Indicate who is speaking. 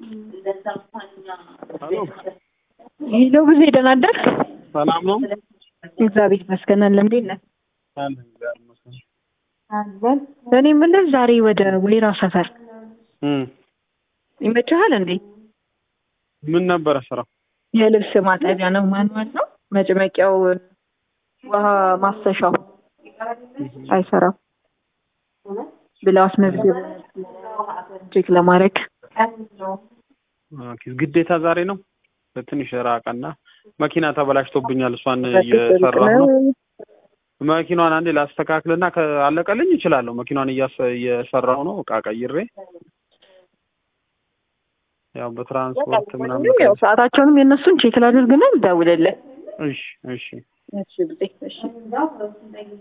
Speaker 1: ሄሎ
Speaker 2: ሄሎ ብዙ ደህና አደርክ?
Speaker 1: ሰላም ነው?
Speaker 2: እግዚአብሔር ይመስገን። አለ እንዴት ነህ?
Speaker 1: አለ እግዚአብሔር ይመስገን።
Speaker 2: አለን። እኔ የምልህ ዛሬ ወደ ወይራ ሰፈር
Speaker 1: እም
Speaker 2: ይመችሃል እንዴ?
Speaker 1: ምን ነበረ ስራው?
Speaker 2: የልብስ ማጠቢያ ነው። ማንዋል ነው። መጭመቂያው ውሃ ማፍሰሻው አይሰራም ብለው አስመዝግብ ቼክ ለማድረግ
Speaker 1: ኦኬ፣ ግዴታ ዛሬ ነው። ትንሽ ራቀና መኪና ተበላሽቶብኛል። እሷን እየሰራሁ ነው። መኪናዋን አንዴ ላስተካክልና ካለቀልኝ እችላለሁ። መኪናዋን እያሰ- እየሰራሁ ነው። እቃ ቀይሬ ያው በትራንስፖርት ምናምን
Speaker 2: ያው ሰዓታቸውንም የእነሱን ቼክ ላድርግና ልደውልልህ።
Speaker 1: እሺ እሺ
Speaker 2: እሺ ብጤ እሺ